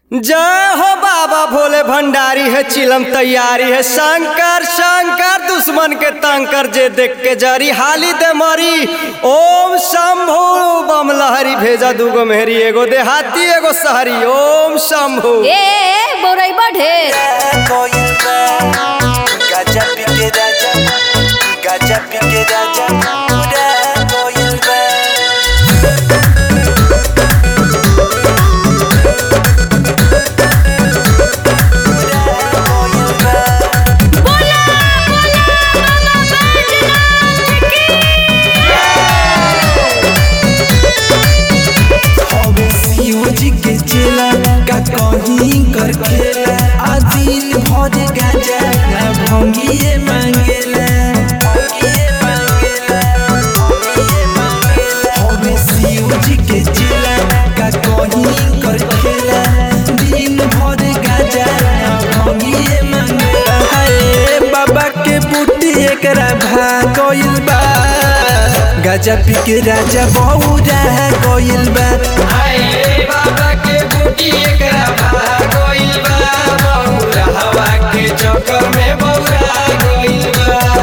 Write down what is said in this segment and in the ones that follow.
जय हो बाबा भोले भंडारी है चिलम तैयारी है शंकर शंकर दुश्मन के तंकर जे देख के जरी हाली दे मरी ओम शंभु बम लहरी भेजा दूगो मेहरी एगो देहाती एगो शहरी ओम शंभु ए बौराई ढेर कोयल बा गाजा पी के राजा गाजा पी के राजा पूरा कोयल बा पूरा कोयल बा हवे शिव जी के चेला का कहीं कर खेला आ दिन भर गाजा ना भंगिए मांगेला भंगिए मांगेला भंगिए मांगेला हवे शिव जी के चेला का कहीं कर खेला दिन भर गाजा ना भंगिए मांगेला हाय बाबा के बूटी एकरा भागइल बा गाजा पी के राजा बहुरा गइल बा बाबा के बूटी एकरा भागइल बा बहुरा हवा के चक्कर में बहुरा गइल बा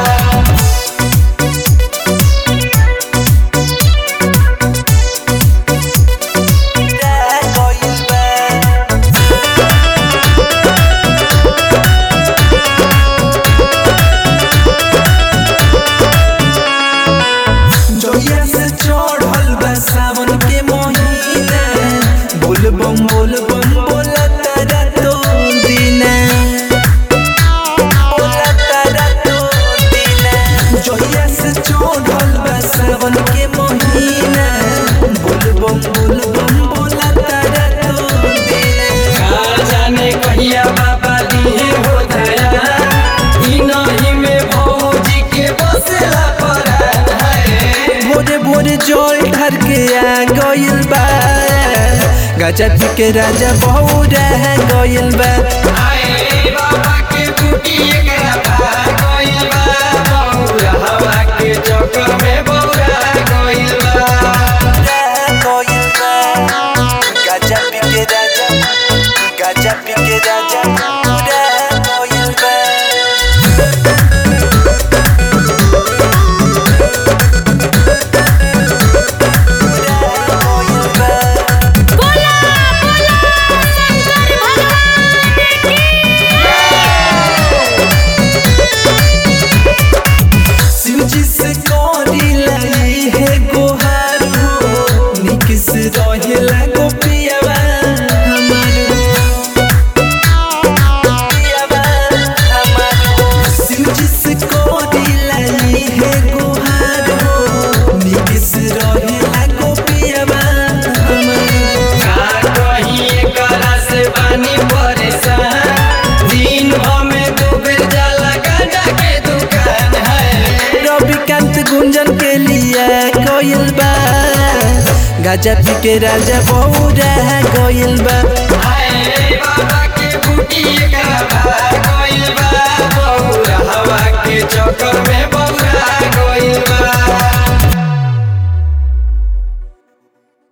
पूरा कोयल बा जोया से चढ़ल बा सावन के महीना बोल बम बोल बम बोला तारा तो दीना बोला तारा तो दीना जोया से चढ़ल बा सावन के महीना बोल बम बोल बम बोला तारा तो दीना जाने कहिया बाबा दिए हो दया ई नहीं में भौजी के बसेला परान है भोरे भोरे जल ढर के आ गइल बा गाजा पी के राजा बहुरा गइल बा आए बाबा के बूटी एकरा भागइल बा बहुरा हवा के चक्कर में बहुरा गइल बा पूरा कोयल बा गाजा पी के राजा गाजा पी के राजा पूरा कोयल बा पूरा कोयल बा शिव जी से करी लाई है गोहार हो निक से रहेला गोपियावा हमारो पियावा हमारो शिव जी से करी लाई है गोहार हो निक से रहेला गोपियावा हमारो का कहीं एकरा से बानी परेशान दिन हमें दो बेर जाला गांजा के दुकान है रविकांत गुंजन के लिए कोयल बा गाजा पी के राजा बहुरा गइल बा आए बाबा